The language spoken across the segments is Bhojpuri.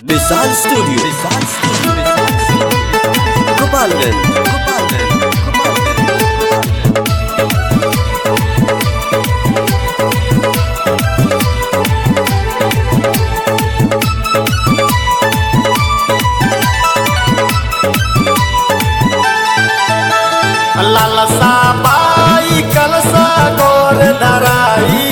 विशाल स्टूडियो विशाल स्टूडियो गोपालगंज गोपालगंज लालसा बाई कलसा गोर धराई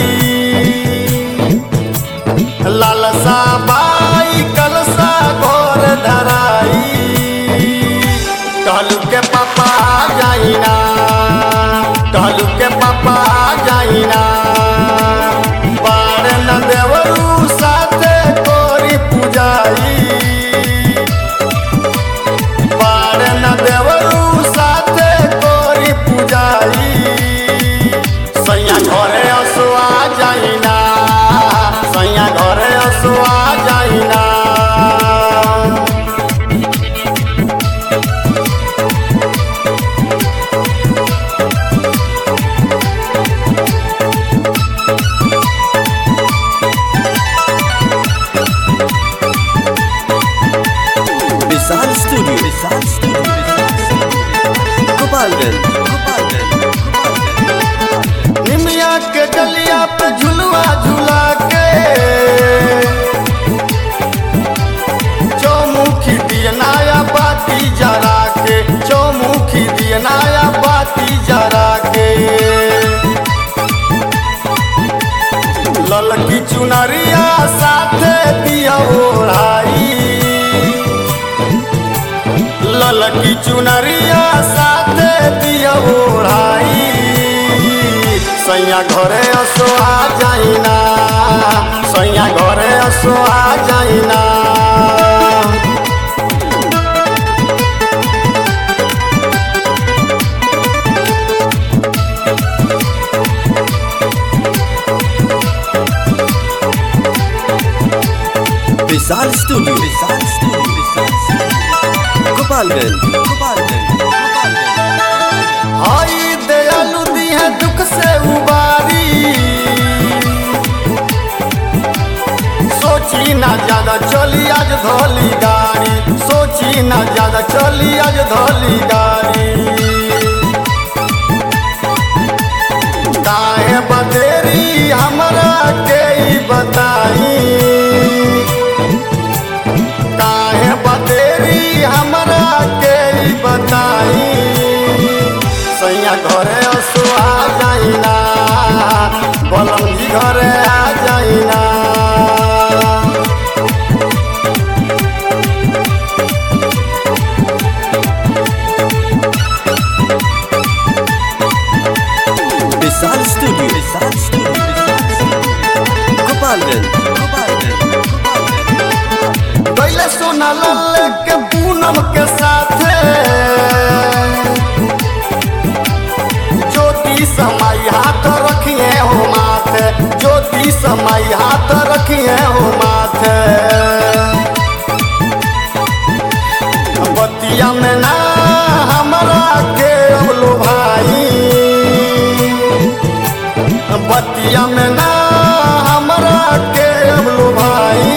लालसा बाई कलसा गोर धराई कहलू के पापा जाइना कहलू के पापा जाइना बार न देवरू साथे कोरी पूजाई बार न देवरू साथे कोरी पूजाई सैया घरे असुआ जाइना सैया घरे असुआ जाइना विशाल स्टूडियो विशाल स्टूडियो गोपालगंज गोपालगंज निमिया के डलिया पे झुलवा झुला के चौमुखी दियनाया बाती जरा के चौमुखी दियनाया बाती जरा के ललकी चुनरिया साथे दिया ओढ़ाई ललकी चुनरिया साथे दिया ओढ़ाई सैया घरे असोआ जाइना सैया घरे असोआ जाइना Vishal studio Vishal studio Vishal studio Gopalganj Gopalganj Gopalganj हाई दयालु दी है दुख से उबारी सोची ना ज्यादा चली आज धोली गाड़ी सोची ना ज्यादा चली आज धोली गाड़ी काहे बतेरी हमरा के ई बताई काहे बतेरी हमरा के ई बताई सैया घरे असुआ जाइना बलम जी घरे आ जाइना विशाल स्टूडियो विशाल स्टूडियो गोपालगंज गोपालगंज गोपालगंज कैले सोना लाल के पूनम के साथे ज्योति समाई हाथ रखिए हो माथे ज्योति समाई हाथ रखिए हो माथे बतिया में ना हमरा के अबलो भाई बतिया में ना हमरा के अबलो भाई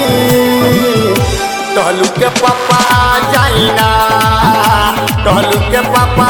टहलू के पापा जाइना टहलू के पापा